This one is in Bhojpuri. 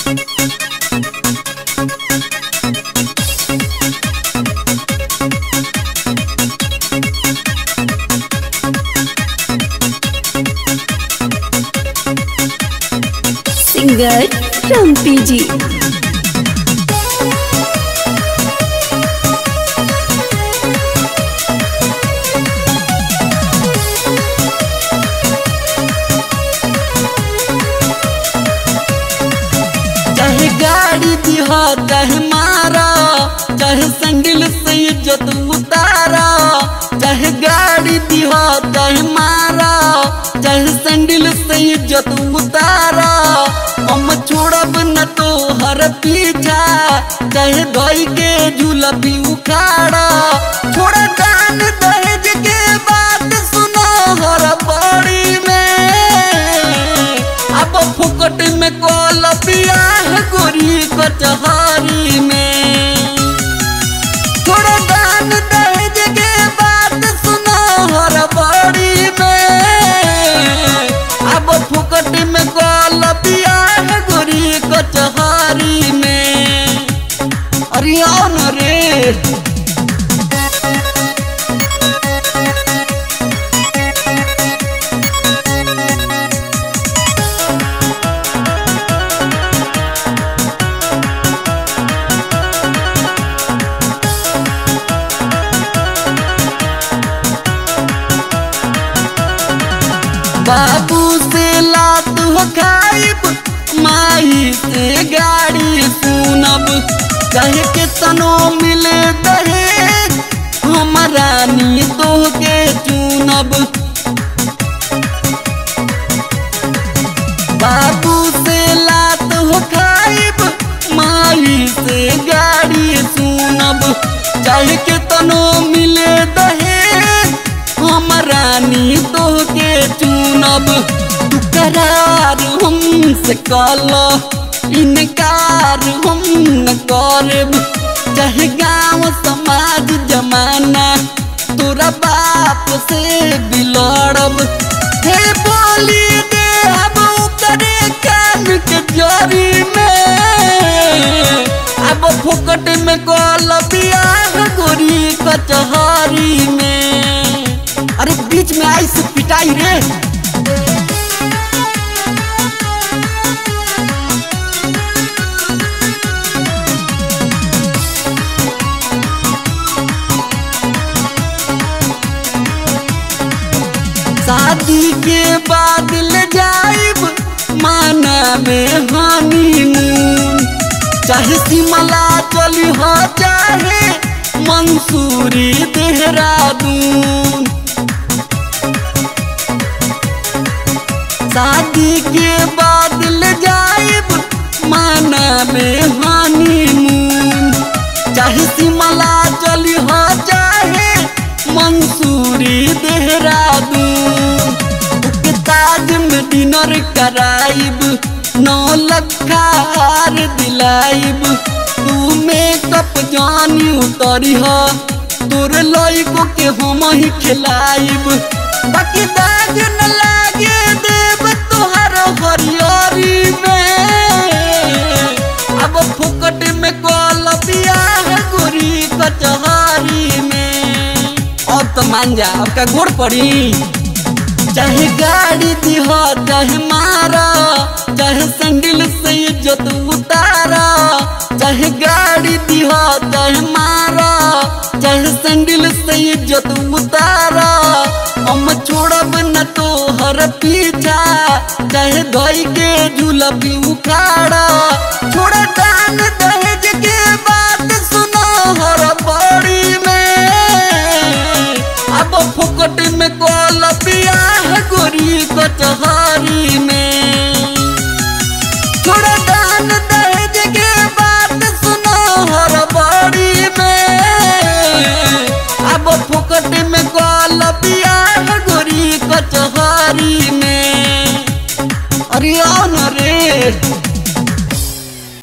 सिंगर रम्पी जी चाहे गाड़ी दिहा चाहे मारा चाहे संडिल से इज्जत उतारा चाहे गाड़ी दिहा चाहे मारा चाहे संडिल से इज्जत उतारा हम छोड़ब न तो हर पीछा चाहे धोई के झूला भी उखाड़ा छोड़ा दान दहेज के बात सुनो हर बड़ी में अब फुकट में कॉल बियाह गोरी कचहरी में थोड़ा दान दहेज के बात सुनो हर बड़ी में अब फुकट में कॉल बियाह गोरी कचहरी में अरे आओ न रे बाबू से लात हो खाइब माई से गाड़ी सुनब चाहे के तनो मिले दहेज हमारा नी तो के चुनब बाबू से लात हो खाइब माई से गाड़ी सुनब चाहे के तनो मिले दहेज हमारा नी तो के चुनब तू करार हमसे कल इनकार हम न करब चाहे गाँव समाज जमाना तोरा बाप से बिलड़ब हे बोली दे अब करे कान के जरी में अब फुकट में कल बियाह गोरी कचहरी में अरे बीच में आई से पिटाई रे शादी के बाद ले जाइब माना में हनीमून चाहे शिमला चली हो चाहे मंसूरी देहरादून शादी के बाद ले जाइब माना में हनीमून चाहे शिमला चली हो चाहे मंसूरी देहरादून के ताज में डिनर कराइब नौ लखा हार दिलाइब तू मेकअप जानी उतरी हो तोर लइको के हम ही खिलाइब बाकी दाग न लागे देव तोहर हरियरी में अब फुकट में कल बियाह गोरी कचहरी में अब तो मान जा अब का गोड़ पड़ी चाहे गाड़ी दिह चाहे मारा चाहे संडिल से इज्जत उतारा चाहे गाड़ी दिह चाहे मारा चाहे संडिल से इज्जत उतारा हम छोड़ब न तो हर पीछा चाहे धोई के झूला भी उखाड़ा छोड़ा दान दहेज के बात सुनो हर बड़ी में अब फुकट में कल बियाह गोरी कचहरी में थोड़ा दान दहेज के बात सुनो हर बड़ी में अब फुकट में कल बियाह गोरी कचहरी में अरे आओ न रे